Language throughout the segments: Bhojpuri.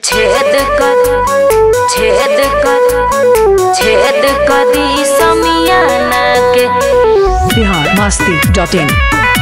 छेद कर छेद कर छेद कदी समियाना के बिहार मस्ती डॉट इन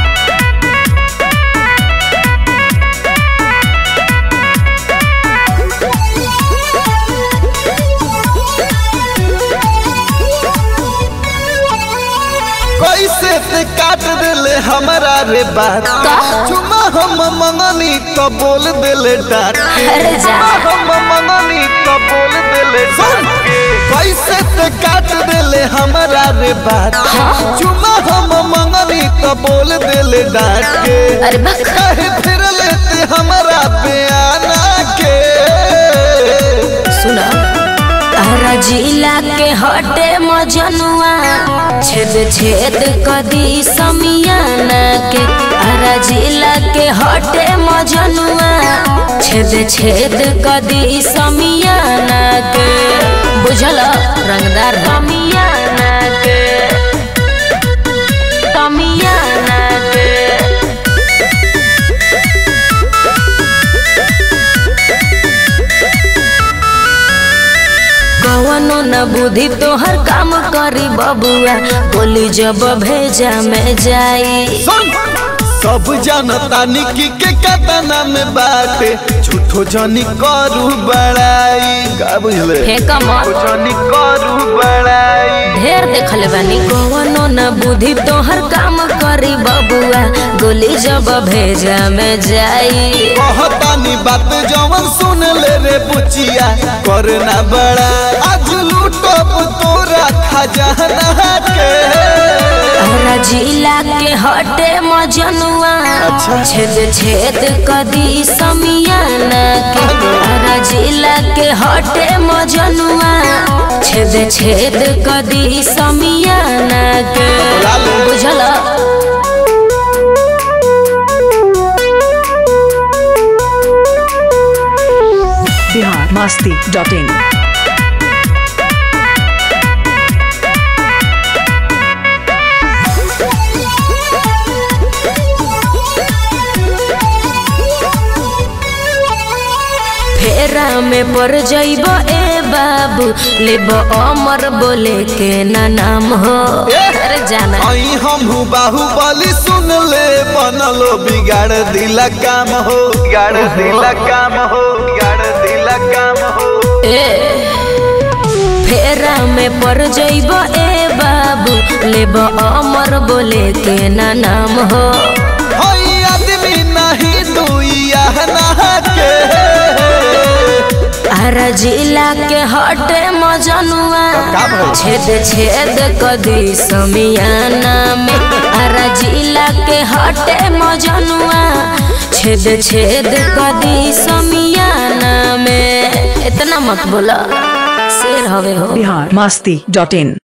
कैसे ते काट दिले हमारा रे बात चुमा हम मंगनी तो बोल दिले डाट अरे जा। चुमा हम मंगनी तो बोल दिले डाट कैसे ते काट दिले हमारा रे बात चुमा हम मंगनी तो बोल दिले डाट के अरे बक कहे फिर लेते हमारा बयाना के सुना तारा जिला के हटे मजनुआ छेद छेद कदी समियाना के तारा जिला के हटे मजनुआ छेद छेद कदी समियाना के बुझल रंगदार समियाना के समियाना के कवनो न बुद्धि तोहर काम करी बबुआ बोली जब भेजा में जाई सुन सब जनता निकी के कतना में बाटे झूठो जनी करू बड़ाई का बुझले फेंक मत जनी करू बड़ाई ढेर देखल बानी कवनो न बुद्धि तोहर काम करी बबुआ गोली जब भेजा में जाई कहतानी बात जवन सुन ले रे बुचिया करना बड़ा आज लूटब तोरा खजाना के तोरा जिला के हटे मजनुआ अच्छा। छेद छेद कदी समियाना के तोरा जिला के हटे मजनुआ छेद छेद कदी समियाना के लालू। बुझल बिहार मस्ती डॉट इन फेरा में पड़ जइब ए बाबू लेब अमर बोले के ना नाम हो अरे जाना आई हम बाहुबली सुन ले बनलो बिगाड़ दिला काम हो बिगाड़ दिला काम हो बिगाड़ दिला काम हो ए फेरा में पड़ जइब ए बाबू लेब अमर बोले के ना नाम हो हई आदमी नहीं दुइया ना के आरा जिला के हटे मजनुआ का भइल? छेद छेद कदी समियाना में आरा जिला के हटे मजनुआ छेद छेद कदी समियाना में इतना मत बोला शेर हवे हो बिहार मस्ती डॉट इन